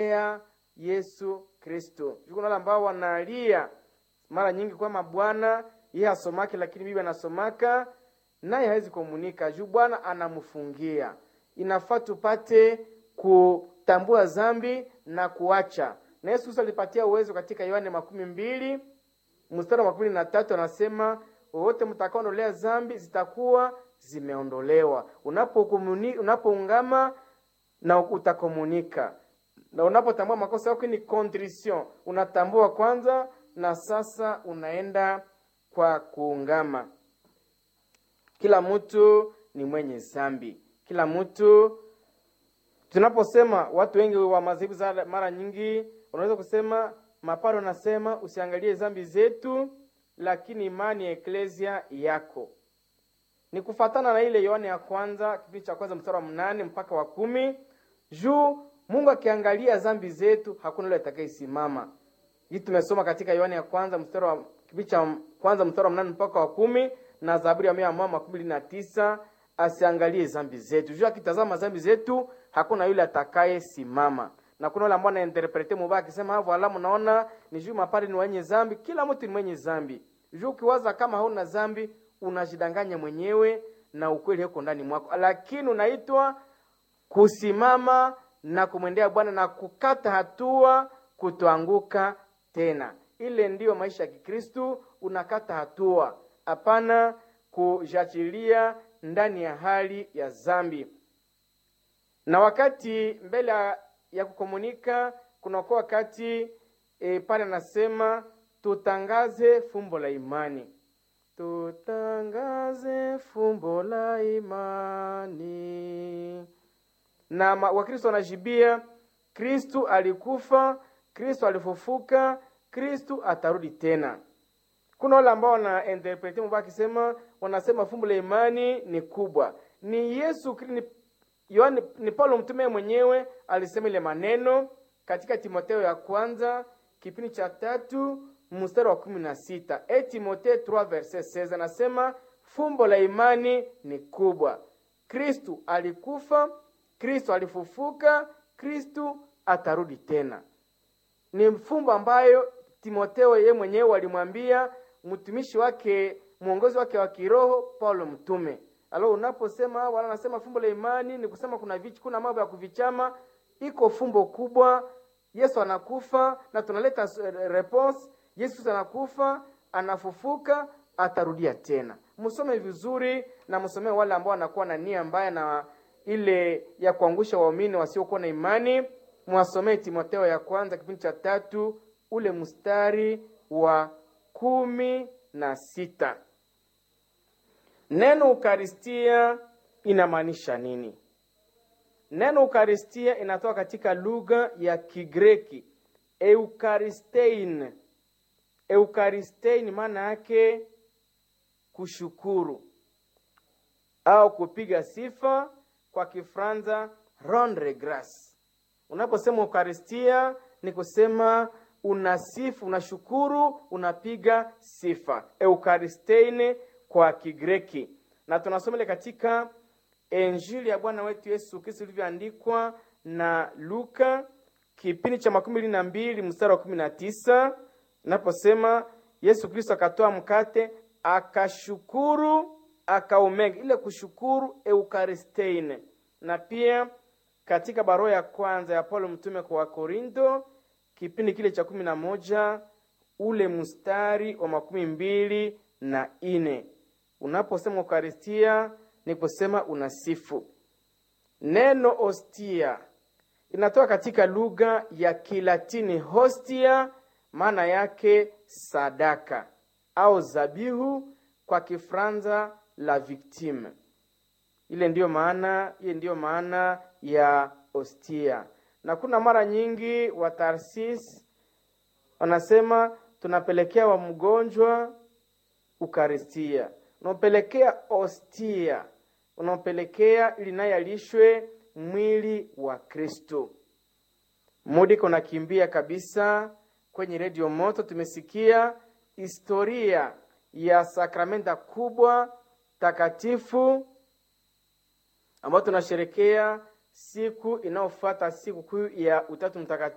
Yesu Kristo. Kuna wale ambao wanalia mara nyingi kwamba Bwana yeye asomake, lakini bibi anasomaka naye hawezi komunika juu Bwana anamfungia. Inafaa tupate kutambua zambi na kuacha, na Yesu Kristo alipatia uwezo katika Yohane makumi mbili mstari wa makumi na tatu anasema wowote mtakaondolea zambi zitakuwa zimeondolewa. Unapoungama unapo na utakomunika na unapotambua makosa yako ni contrition, unatambua kwanza, na sasa unaenda kwa kuungama. Kila mtu ni mwenye zambi, kila mtu. Tunaposema watu wengi wa madhehebu za mara nyingi unaweza kusema maparo, anasema usiangalie zambi zetu, lakini imani ya eklesia yako ni kufatana na ile Yohane ya kwanza kipindi cha kwanza mstari wa mnane mpaka wa kumi juu Mungu akiangalia zambi zetu hakuna yule atakayesimama. Hii tumesoma katika Yohane ya kwanza mstari wa kipindi cha kwanza mstari wa mnane mpaka wa kumi na Zaburi ya mia moja makumi na tisa asiangalie zambi zetu. Juu akitazama zambi zetu hakuna yule atakayesimama. Na kuna wale ambao wanainterprete mubaya akisema hapo alamu naona ni juu mapari ni wenye zambi, kila mtu ni mwenye zambi. Juu ukiwaza kama hauna zambi unajidanganya mwenyewe na ukweli uko ndani mwako, lakini unaitwa kusimama na kumwendea Bwana na kukata hatua kutoanguka tena. Ile ndiyo maisha ya Kikristu, unakata hatua, hapana kujachilia ndani ya hali ya zambi. Na wakati mbele ya kukomunika kunakuwa wakati e, pale anasema tutangaze fumbo la imani tutangaze fumbo la imani. Na Wakristo wanajibia, Kristu alikufa, Kristu alifufuka, Kristu atarudi tena. Kuna wale ambao wana interprete mbaya akisema, wanasema fumbo la imani ni kubwa, ni Yesu ni, Yohane, ni Paulo mtume mwenyewe alisema ile maneno katika Timotheo ya kwanza kipindi cha tatu mstari wa kumi na sita e Timotheo 3 verset 16 anasema fumbo la imani ni kubwa. Kristu alikufa, Kristu alifufuka, Kristu atarudi tena. Ni fumbo ambayo Timotheo yeye mwenyewe alimwambia mtumishi wake, mwongozi wake wa kiroho Paulo mtume. Alo, unaposema wala anasema fumbo la imani ni kusema kuna vichi, kuna mambo ya kuvichama, iko fumbo kubwa. Yesu anakufa na tunaleta response Yesu anakufa, anafufuka, atarudia tena. Msome vizuri na msomee wale ambao wanakuwa na nia mbaya na ile ya kuangusha waumini wasiokuwa na imani. Mwasomee Timotheo ya kwanza kipindi cha tatu ule mstari wa kumi na sita. Neno ukaristia inamaanisha nini? Neno ukaristia inatoka katika lugha ya Kigreki eukaristein Eukaristein maana yake kushukuru au kupiga sifa, kwa Kifranza rendre grace. Unaposema Eukaristia ni kusema unasifu, unashukuru, unapiga sifa. Eukaristein kwa Kigreki, na tunasoma ile katika Injili ya Bwana wetu Yesu Kristo ilivyoandikwa na Luka kipindi cha makumi mbili na mbili mstari wa kumi na tisa naposema Yesu Kristo akatoa mkate akashukuru, akaumega. Ile kushukuru eukaristein. Na pia katika barua ya kwanza ya Paulo mtume kwa Wakorinto kipindi kile cha kumi na moja ule mstari wa makumi mbili na ine unaposema eukaristia ni kusema unasifu. Neno ostia inatoka katika lugha ya Kilatini hostia maana yake sadaka au zabihu, kwa Kifranza la victime. Ile ndiyo maana, ile ndiyo maana ya ostia. Na kuna mara nyingi wa Tarsis wanasema tunapelekea wa mgonjwa ukaristia, unampelekea ostia, unampelekea ili naye alishwe mwili wa Kristo. Mudi kunakimbia kabisa kwenye redio moto tumesikia historia ya sakramenta kubwa takatifu ambayo tunasherekea siku inayofuata siku kuu ya Utatu Mtakatifu.